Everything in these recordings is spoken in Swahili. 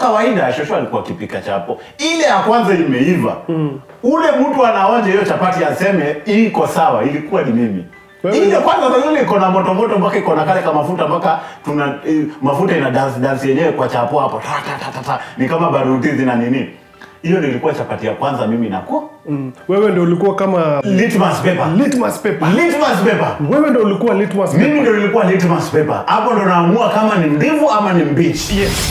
kawaida shosho alikuwa akipika chapo ile ya kwanza imeiva ule mtu anaonja hiyo chapati aseme iko sawa ilikuwa ni mimi Wewe- ile kwanza sasa ile iko na moto moto mpaka iko na kale kama mafuta mpaka tuna eh, mafuta ina dance dance yenyewe kwa chapo hapo ta, ta, ta, ta, ta. ni kama baruti zina nini hiyo ndio ilikuwa chapati ya kwanza mimi nako Mm. Wewe ndio ulikuwa kama litmus paper litmus paper. litmus paper Wewe ndio ulikuwa litmus paper. mimi ndio nilikuwa litmus paper hapo ndo naamua kama ni mbivu ama ni mbichi Yes.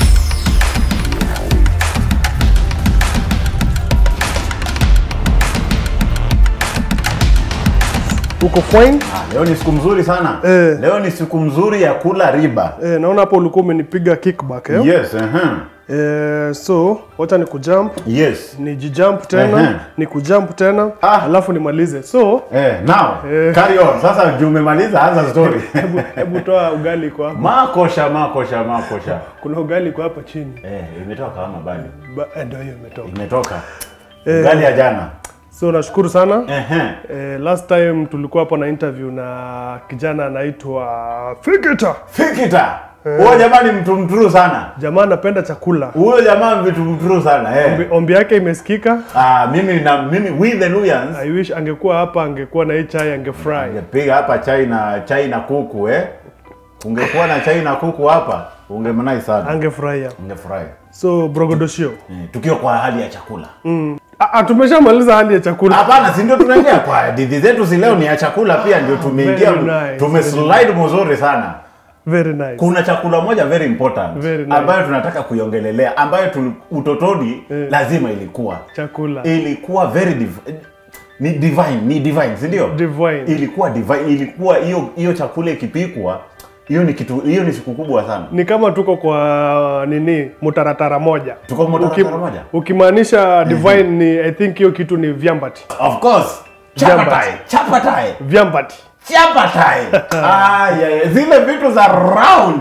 Uko fine? Ah, leo ni siku mzuri sana Eh. leo ni siku mzuri ya kula riba Eh, naona hapo ulikuwa umenipiga kickback eh? yes uh-huh. Eh, so wacha ni kujump yes ni jijump tena Ehe. ni kujump tena Ah. alafu nimalize so eh, now Eh. carry on sasa juu umemaliza anza story hebu hebu toa ugali kwa hapa makosha makosha makosha kuna ugali kwa hapa chini eh, imetoka ama bado Ba- eh, ndio hiyo imetoka imetoka Eh. ugali ya jana so nashukuru sana Ehe. eh, last time tulikuwa hapo na interview na kijana anaitwa Fikita fikita huyo jamaa ni mtu mturu sana jamaa anapenda chakula huyo jamaa ni mtu mturu sana eh. Ombi- ombi yake imesikika ah, mimi na mimi with the Luyans i wish angekuwa hapa angekuwa na hii chai angefry Ungepiga hapa chai na chai na kuku eh. Ungekuwa na chai na kuku hapa ungemanai sana. angefurahia Ungefurahi. so brogodoshio Eh, Tukiwa kwa hali ya chakula. Ah, ah, tumeshamaliza hali ya chakula Hapana, si ndio tunaingia kwa hadithi zetu si leo ni ya chakula pia ndio tumeingia Very nice, tumeslide mzuri sana. very nice Kuna chakula moja very important Very nice. ambayo tunataka kuiongelelea ambayo tu, utotoni lazima ilikuwa. chakula Ilikuwa very div ni divine, ni divine, si ndio? divine ilikuwa divine, ilikuwa hiyo hiyo chakula ikipikwa hiyo ni kitu hiyo ni siku kubwa sana ni kama tuko kwa nini mutaratara moja Tuko mutaratara Ukim- moja? ukimaanisha divine ni i think hiyo kitu ni vyambati of course chapatai chapatai vyambati chapatai ah, yeah, yeah. zile vitu za round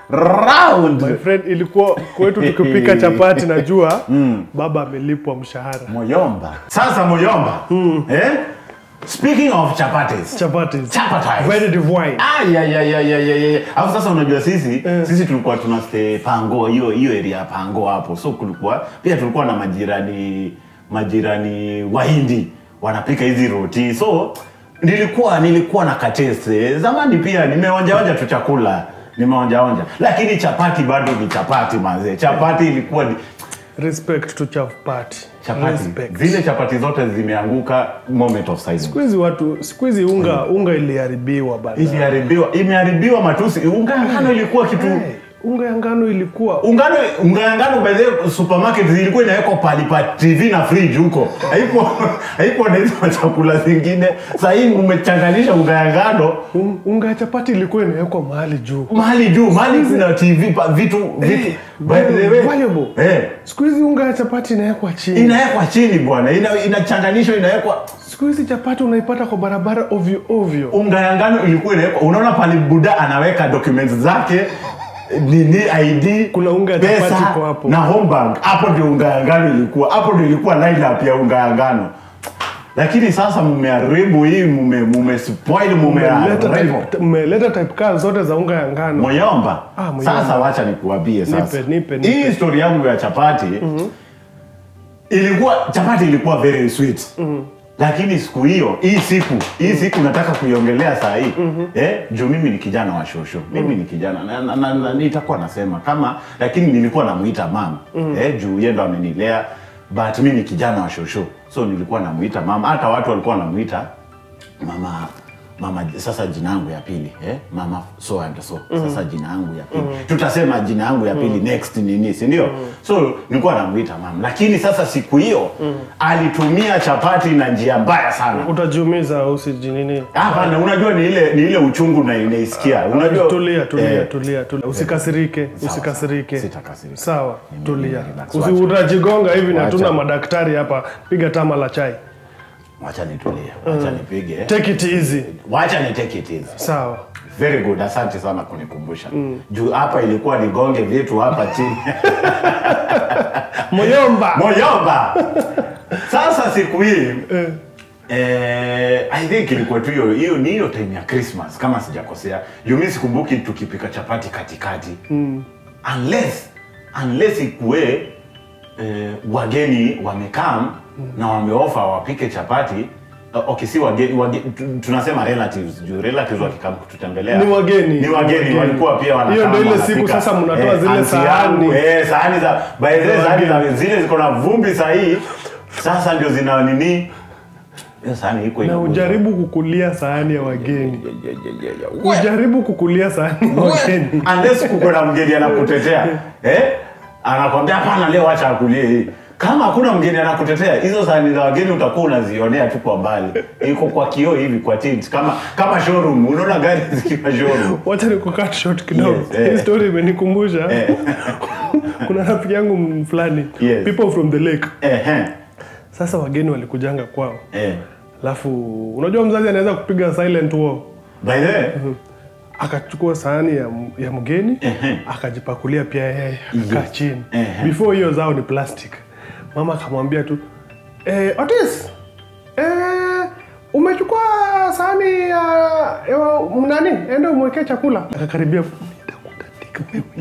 round my friend ilikuwa kwetu tukipika chapati najua baba amelipwa mshahara moyomba sasa moyomba eh? speaking of chapatis chapati Chapatis. very divine Ah, ya, ya, ya, ya, ya, ya. Alafu sasa unajua sisi sisi tulikuwa tuna stay pango hiyo hiyo area ya pango hapo so kulikuwa pia tulikuwa na majirani majirani wahindi wanapika hizi roti so nilikuwa nilikuwa na katese zamani pia nimeonjaonja tu chakula nimeonjaonja lakini chapati bado ni chapati mazee chapati ilikuwa ni respect to chapati chapati respect zile chapati zote zimeanguka moment of silence siku hizi watu siku hizi unga unga iliharibiwa bana iliharibiwa imeharibiwa matusi unga ya ngano ilikuwa kitu Hey, unga ya ngano ilikuwa ungano unga ya ngano by the way, supermarket zilikuwa inawekwa pali pa tv na fridge huko haiko haiko na hizo chakula zingine sasa hii umechanganisha unga ya ngano un- unga ya chapati ilikuwa inawekwa mahali juu mahali juu mahali kuna tv pa, vitu vitu by the way valuable. eh siku hizi unga ya chapati inawekwa chini inawekwa chini bwana ina, inachanganishwa inawekwa siku hizi chapati unaipata kwa barabara ovyo ovyo unga ya ngano ilikuwa inawekwa unaona pale buda anaweka documents zake nini id Kuna unga ya pesa chapati iko hapo. na home bank hapo ndio unga ya ngano ilikuwa hapo ndio ilikuwa lineup ya unga ya ngano lakini sasa mmeharibu hii mume mume spoil Mmeleta mmeharibu type- mmeleta type kaa zote za unga ya ngano moyomba Ah, Moyomba. sasa wacha nikuambie sasa Nipe, nipe, nipe. hii story yangu ya chapati ilikuwa chapati ilikuwa very sweet lakini siku hiyo hii siku hii siku nataka kuiongelea saa hii eh, juu mimi ni kijana wa shosho mimi ni kijana na, na, na, na, nitakuwa nasema kama lakini nilikuwa namuita mam eh, juu yeye ndo amenilea but mi ni kijana wa shosho so nilikuwa namuita mama hata watu walikuwa wanamuita mama mama sasa jina yangu ya pili eh? mama so and so sasa jina yangu ya pili tutasema jina yangu ya pili next nini si ndio so nilikuwa namuita mama lakini sasa siku hiyo alitumia chapati na njia mbaya sana utajiumiza usijinini hapana unajua ni ile ni ile uchungu na inaisikia unajua tulia tulia eh, tulia tulia usikasirike usikasirike Sitakasirika. sawa tulia relax, Usi- wacha. utajigonga hivi na Wacha. hatuna madaktari hapa piga tama la chai wacha nitulie wacha nipige take it easy wacha ni take it easy sawa very good asante sana kunikumbusha juu hapa ilikuwa nigonge vitu hapa chini moyomba moyomba sasa siku hii eh, i think ilikuwa tu hiyo hiyo ni hiyo time ya christmas kama sijakosea juu mi sikumbuki tukipika chapati katikati unless unless ikue eh, wageni wamekam na wameofa wapike chapati Uh, okay, si wageni, wage, tu- tunasema relatives juu relatives wakikam kututembelea Ni wageni. ni wageni Wageni. walikuwa pia wanakaa Hiyo ndio ile wanapika. siku sasa mnatoa zile aunti sahani. yangu, eh, sahani za by the way, Za sahani za wageni. zile ziko na vumbi sahii sasa ndio zina nini hiyo sahani iko na inakuja. ujaribu kukulia sahani ya wageni Ya, ya, ya, ya, ya. ujaribu kukulia sahani ya wageni unless kuko na mgeni anakutetea eh? anakwambia hapana leo acha akulie hii kama hakuna mgeni anakutetea hizo sahani za wageni utakuwa unazionea tu kwa mbali iko kwa kioo hivi kwa tint kama kama showroom unaona gari zikiwa showroom wacha nikukat short kidogo Yes, eh. hii story imenikumbusha kuna rafiki yangu m- fulani Yes. people from the lake Ehe. sasa wageni walikujanga kwao Eh. alafu unajua mzazi anaweza kupiga silent war by the way akachukua sahani ya, m- ya mgeni Ehe. akajipakulia pia yeye akaa Yes. chini Ehe. before hiyo zao ni plastic mama akamwambia tu eh, Otis eh, umechukua sahani ya, ya nani ende umwekee chakula akakaribia nitakutandika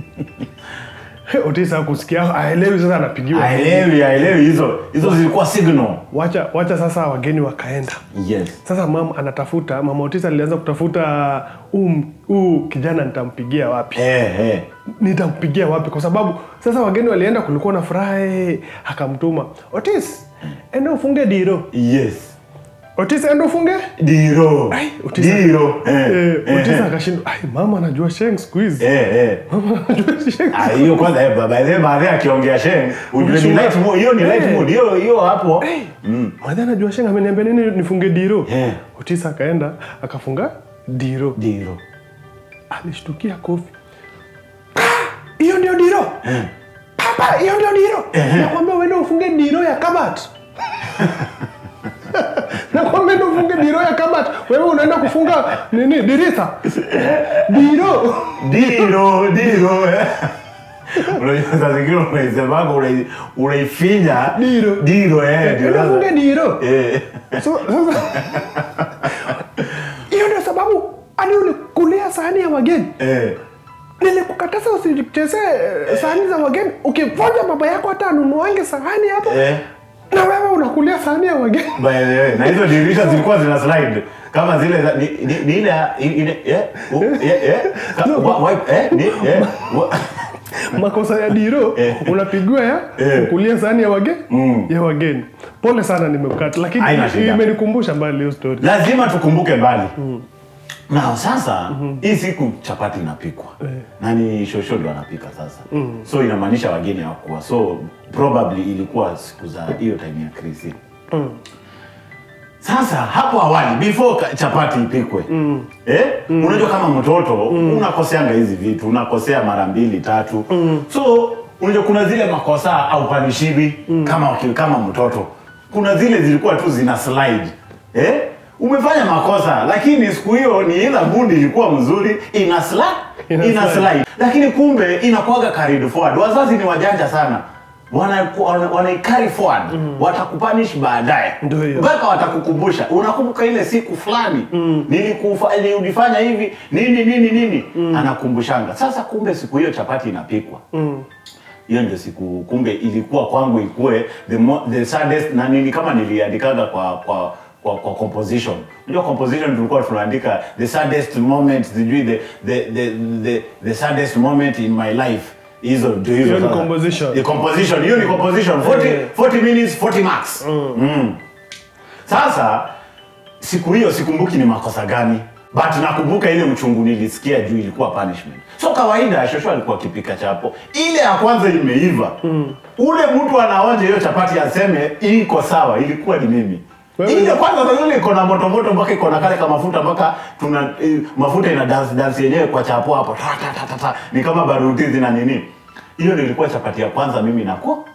wewe Otis akusikia aelewi sasa anapigiwa aelewi aelewi hizo hizo zilikuwa signal wacha wacha sasa wageni wakaenda yes sasa mama anatafuta mama Otis alianza kutafuta huu huu kijana nitampigia wapi eh, eh. nitampigia wapi kwa sababu sasa wageni walienda kulikuwa na furaha eh, akamtuma Otis enda ufunge diro yes Otis enda ufunge diro Ai, Otis- diro eh, eh, eh, Otis eh. akashindwa ai mama anajua sheng siku hizi Eh, eh. mama anajua sheng Ah, hiyo kwanza eh, baba ile baadaye akiongea sheng ujue ni Ukishuka- light mood hiyo ni light Eh. mood hiyo hiyo hapo madha anajua sheng ameniambia nini nifunge diro Eh. Otis akaenda akafunga diro diro alishtukia kofi "Ah, hiyo ndio diro papa hiyo ndio diro nakwambia uende ufunge diro ya kabat nakwambia ende ufunge diro ya kabat wewe unaenda kufunga nini dirisha diro diro diro eh. Unajua saa zingine unaisemanga unai- unaifinya Diro. diro eh, ndio ende sasa. ufunge diro Eh. So, sasa hiyo ndio sababu hadi ulikulia sahani ya wageni Eh. nilikukataza usichezee eh, sahani za wageni ukivunja baba yako hata anunuange sahani hapo Eh. na wewe unakulia sahani ya wageni By the way, na hizo dirisha zilikuwa zina slide kama zile za- ni, ni, ni ile ile eh, oh, eh, eh, ka- wa- wipe, eh, ni, eh, wa- makosa ya diro Eh. unapigiwa ya Eh. kukulia sahani ya wageni Mm. ya wageni pole sana nimekata lakini Haina shida. imenikumbusha mbali hiyo story lazima tukumbuke mbali na sasa hii siku chapati inapikwa na ni shosho ndo anapika sasa so inamaanisha wageni hawakuwa so probably ilikuwa siku za hiyo time ya krisi sasa hapo awali before ka- chapati ipikwe eh? unajua kama mtoto unakoseanga hizi vitu unakosea mara mbili tatu so unajua kuna zile makosa au panishibi kama, waki- kama mtoto kuna zile zilikuwa tu zina slide eh? umefanya makosa lakini siku hiyo ni ila gundi ilikuwa mzuri ina slide, Ina ina slide. slide lakini kumbe inakuaga carried forward wazazi ni wajanja sana wana, wana, wanaikari forward watakupanish baadaye Ndio hiyo. mpaka watakukumbusha unakumbuka ile siku fulani nilikufa- nilifanya hivi nini nini nini anakumbushanga sasa kumbe siku hiyo chapati inapikwa hiyo ndio siku kumbe ilikuwa kwangu ikue the, mo, the saddest na nini kama niliandikaga kwa kwa kwa, kwa composition unajua composition tulikuwa tunaandika the saddest moment sijui the, the, the, the, the saddest moment in my life hizo ndio hizo Hiyo ni sasa. composition. Ni composition hiyo ni composition 40, Eh. 40 minutes 40 marks Mm. sasa siku hiyo sikumbuki ni makosa gani but nakumbuka ile mchungu nilisikia juu ilikuwa punishment so kawaida shosho alikuwa akipika chapo ile ya kwanza imeiva ule mtu anaonja hiyo chapati aseme iko sawa ilikuwa ni mimi Wewe- ile kwanza sasa ile iko na moto moto mpaka iko na kale ka mafuta mpaka tuna eh, mafuta ina dance dance yenyewe kwa chapo hapo ta, ta, ta, ta, ta. ni kama baruti zina nini hiyo ndio ilikuwa chapati ya kwanza mimi nako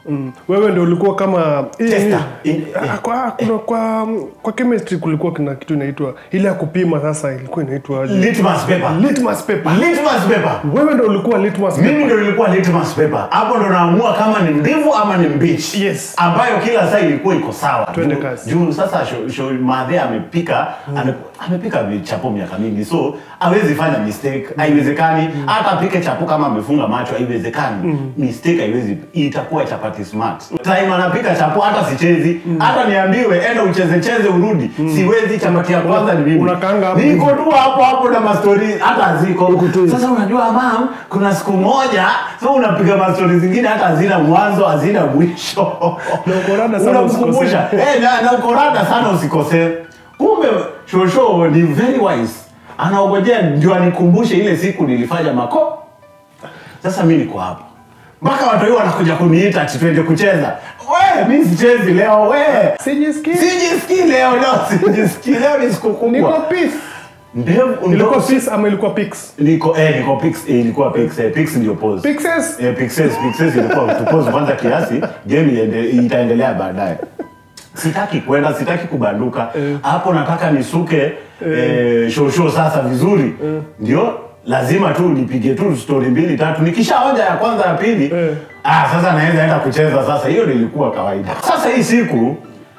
Mm. Wewe ndio ulikuwa kama hii- Tester. hii- In- Ah, kwa, kuna, kwa, kwa chemistry kulikuwa kuna kitu inaitwa ile ya kupima sasa ilikuwa inaitwa litmus paper litmus paper. litmus paper Wewe ndio ulikuwa litmus paper. mimi ndo ilikuwa litmus paper hapo ndo naamua kama ni mbivu ama ni mbichi Yes. ambayo kila saa ilikuwa iko sawa Twende Juu- kazi. juu sasa sho, sho, madhe amepika ame, amepika chapo miaka mingi so hawezi fanya mistake haiwezekani hata apike chapo kama amefunga macho haiwezekani mistake haiwezi itakuwa chapati smart time anapika chapo hata sichezi hata niambiwe enda ucheze cheze urudi siwezi chapati ya kwanza ni mimi Unakaanga hapo. niko tu hapo hapo na mastori hata ziko sasa unajua mam kuna siku moja so unapiga mastori zingine hata hazina mwanzo hazina mwisho Na uko rada sana unamkumbusha eh, na, na uko rada sana usikosee kumbe shosho ni very wise anaogojea ndio anikumbushe ile siku nilifanya mako sasa mi niko hapa mpaka watu hiyo wanakuja kuniita ati twende kucheza we mi sichezi leo we Sijisikii. sijisikii leo leo sijisikii leo ni siku Niko kubwa peace. ndevu Ilikuwa ndo- peace ama ilikuwa pix? niko eh niko pix eh, ilikuwa pix eh, pix ndio pause Pixes. eh, pixes pixes ilikuwa tupose kwanza kiasi game iende, itaendelea baadaye sitaki kwenda sitaki kubanduka hapo nataka nisuke eh, shosho sasa vizuri ndio lazima tu nipige tu story mbili tatu nikishaonja ya kwanza ya pili Eh. ah sasa naweza enda kucheza sasa hiyo ndio ilikuwa kawaida sasa hii siku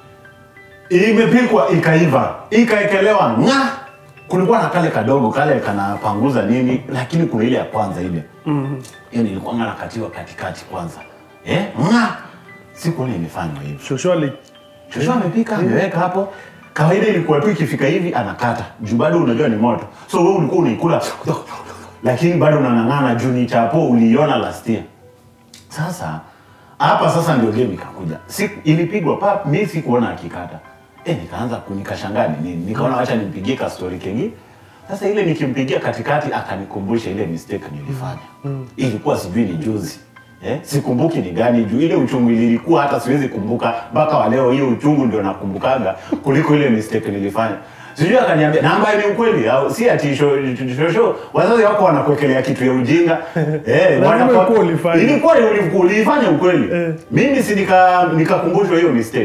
imepikwa ikaiva ikaekelewa nga kulikuwa na kale kadogo kale kanapanguza nini lakini kuna ile ya kwanza ile hiyo nilikuwa nga nakatiwa katikati kwanza eh? nga siku ile imefanywa hivi Shosholi. shosho amepika ameweka hapo kawaida ilikuwa tu ikifika hivi anakata juu bado unajua ni moto so wewe ulikuwa unaikula lakini bado unang'ang'ana juu ni chapo uliiona last year sasa hapa sasa ndio game ikakuja si, ilipigwa pap mi sikuona akikata e, nikaanza ku- nikashangaa ni nini nikaona wacha nimpigie ka story kengi sasa ile nikimpigia katikati akanikumbusha ile mistake nilifanya ilikuwa sijui ni juzi Eh, sikumbuki ni gani juu ile uchungu ilikuwa hata siwezi kumbuka mpaka wa leo hiyo uchungu ndio nakumbukaga kuliko ile mistake nilifanya sijui akaniambia na ambaye ni ukweli au si ati sho, sho, sho, wazazi wako wanakuwekelea kitu ya ujinga eh, Lazima wanakwa- ilikuwa ulifanya. ilikuwa ulikuwa ulifanya ukweli Eh. mimi si nika nikakumbushwa hiyo mistake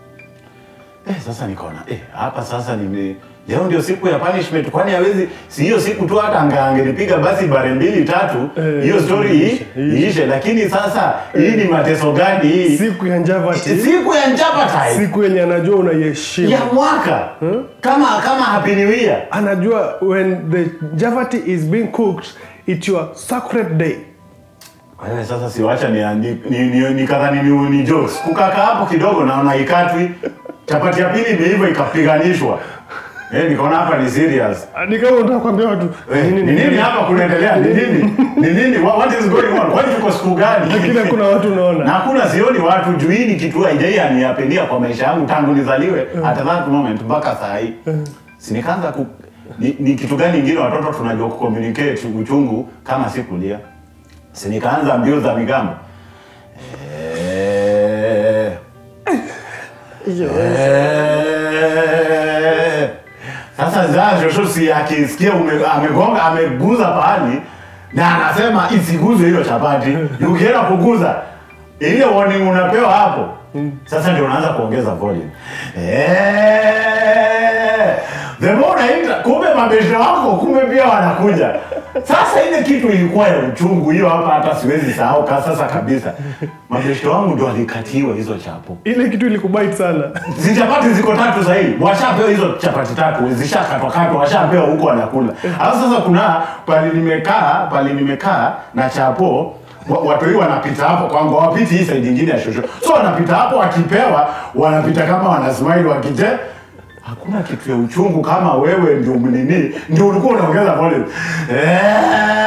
eh, sasa nikaona eh, hapa sasa nime leo ndio siku ya punishment kwani hawezi si hiyo siku tu hata anga angenipiga basi bare mbili tatu Eh, hiyo story iishe, hii iishe lakini sasa hii ni mateso gani hii Siku ya Njavati. siku ya njapata Siku yenye anajua unaiheshimu. ya mwaka kama kama happy new year Anajua when the Javati is being cooked, it's your sacred day. Kwa hiyo sasa siwacha ni, ni, ni, ni, nikadhani ni, ni jokes. Kukaka hapo kidogo naona ikatwi. Chapati ya pili imeiva ikapiganishwa. Eh, nikaona hapa ni serious. Ni kama unataka kuambia watu Eh, ni nini hapa kunaendelea? Ni nini? Ni nini? What, what is going on? Kwani tuko siku gani? Lakini hakuna watu na unaona. hakuna sioni watu juu hii ni kitu haijai aniapendia kwa maisha yangu tangu nizaliwe at that moment mpaka saa hii. Si nikaanza ku ni, ni kitu gani ingine watoto tunajua kucommunicate uchungu kama si kulia. Si nikaanza mbio za migambo. Eh, eh. Sasa za shosho si akisikia ume- amegonga ameguza pahali na anasema isiguzwe hiyo chapati. Ukienda kuguza ile warning unapewa hapo. Sasa ndio unaanza kuongeza volume. Eh. The more unaita kumbe mabesha wako kumbe pia wanakuja. Sasa ile kitu ilikuwa ya uchungu hiyo hapa hata siwezi sahau ka sasa kabisa. Mabesha wangu ndio walikatiwa hizo chapo. Ile kitu ilikubite sana. Si chapati ziko tatu sahii, washapewa hizo chapati tatu, zishakatwa katwa, washapewa huko wanakula. Alafu sasa kuna pali nimekaa, pali nimekaa na chapo wa- watu hii wanapita hapo kwangu, hawapiti hii side nyingine ya shosho, so wanapita hapo wakipewa, wanapita kama wana smile wakije Hakuna kitu ya uchungu kama wewe ndio nini, ndio ulikuwa unaongeza volume Eh,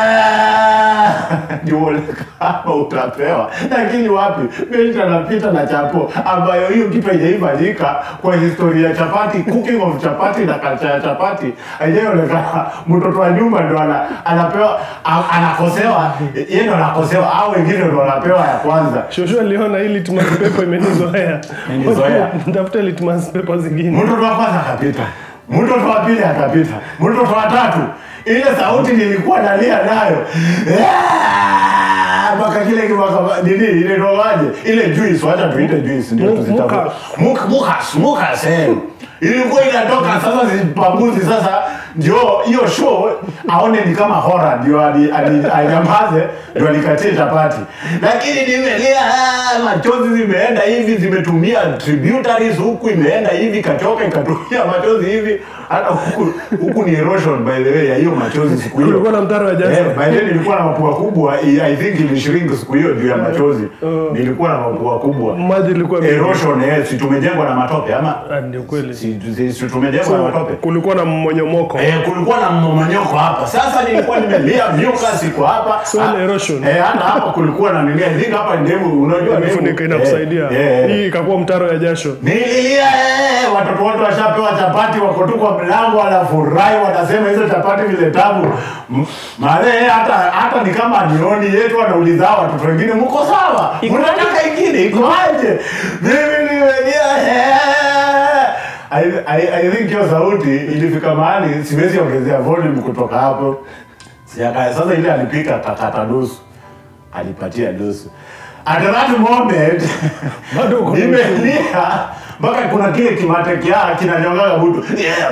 ndio uone kama utapewa, lakini wapi, Benji anapita na chapo ambayo hiyo kitu haijaifanyika kwa historia ya chapati, cooking of chapati na culture ya chapati haijaonekana. Mtoto wa nyumba ndo ana, anapewa a- anakosewa, yeye ndo anakosewa, au wengine ndo wanapewa ya kwanza. Shosho aliona hii litmus paper imenizoea. Imenizoea. Nitafuta litmus paper zingine. mtoto wa kwanza akapita, mtoto wa pili akapita, mtoto wa tatu ile sauti nilikuwa nalia nayo Ah, mpaka kile kimaka nini ile roaje ile juice wacha tuite juice ndio Mu- tuzitafute muka. muka muka muka same ilikuwa inatoka sasa zipaguzi sasa ndio hiyo show aone ni kama horror ndio ali- ali- anyamaze ndio alikatie chapati lakini nimelia ah, machozi zimeenda hivi zimetumia tributaries huku imeenda hivi kachoka ikatumia machozi hivi hata huku huku ni erosion by the way ya hiyo machozi siku hiyo Kulikuwa na mtaro wa jasho. Eh, by then nilikuwa na mapua kubwa i I think ilishrink siku hiyo juu ya machozi nilikuwa na mapua kubwa Maji ilikuwa mingi. erosion eh, si tumejengwa na matope ama Ah, ndio kweli. si, si, si tumejengwa na matope Kulikuwa na mmonyomoko. Eh, kulikuwa na mmomonyoko hapa. Sasa nilikuwa nimelia miuka siko hapa. Soil Ah, erosion. Eh, hata hapa kulikuwa na nini? I think hapa ndevu unajua ndevu. Imefunika inakusaidia. Eh, eh, eh. Hii ikakuwa mtaro ya jasho. Nililia eh, watoto wote washapewa chapati wako tu kwa mlango wanafurahi wanasema hizo chapati vile tamu. M- Male hata hata ni kama nioni yetu wanauliza hawa watoto wengine mko sawa? Mnataka ingine iko aje? Mimi nimelia eh. I, I, I think hiyo sauti ilifika mahali siwezi ongezea volume kutoka hapo. Siaka, sasa ile alipika kakata nusu alipatia nusu. At that moment Bado uko na nimelia mpaka kuna kile kimate kia kinanyongaga mtu Yeah.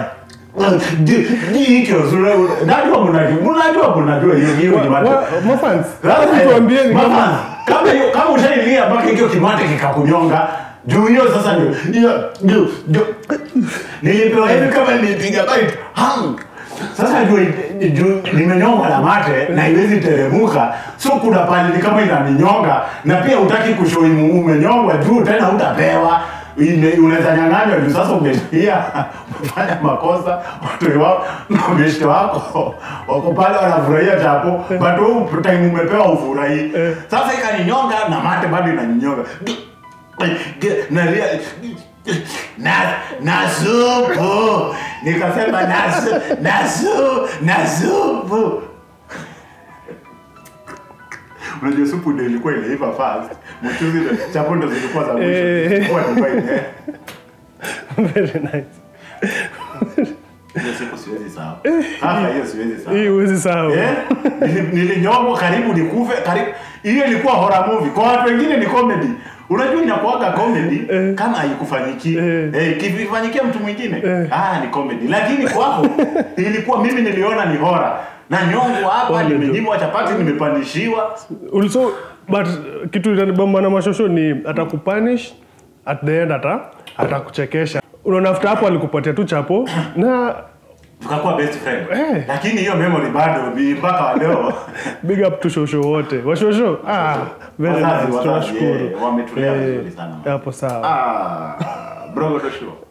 Ji- ji- hikyo sura najua mnajua mnajua mnajua hiyo hiyo kimate Wa- Mafans, Sasa, hebu tuambieni mama, kama kama hiyo kama ushailia mpaka hiyo kimate kikakunyonga juu hiyo sasa ndio hiyo ndio ndio nilipewa hivi kama nilipiga bite hang sasa juu juu nimenyonga na mate na iwezi teremuka so kuna pale ni kama inaninyonga na pia utaki kushoimu umenyongwa juu tena utapewa Ine- unaweza nyang'anywa juu sasa umelia umefanya makosa watu wao na meshte wako wako pale wanafurahia chapo but huu time umepewa ufurahii sasa ikaninyonga na mate bado inaninyonga nalia na na supu nikasema na su- na su na supu unajua supu ndio ilikuwa inaiva fast mchuzi ndio chapo ndo zilikuwa za mwisho Eh. Ilikuwa ni fine, eh. very nice. hiyo siku siwezi sahau sasa hiyo siwezi sahau Hii huwezi sahau. Eh, nili- nilinyongwa karibu nikufe karibu hiyo ilikuwa horror movie kwa watu wengine ni comedy unajua inakuwaga comedy kama haikufanyikia Eh. eh, ikifanyikia mtu mwingine ah ni comedy lakini kwako ilikuwa mimi niliona ni horror na nyongo hapa Pole tu. nimenyimwa chapati nimepandishiwa also but kitu inanibamba na mashosho ni atakupanish at the end ata atakuchekesha unaona after hapo alikupatia tu chapo na tukakuwa best friend Eh. lakini hiyo memory bado ni mpaka wa leo big up to shosho wote washosho ah, very Wazazi, nice wazazi, tunashukuru eh, wametulea Eh, vizuri sana. hapo sawa ah bro ndo sure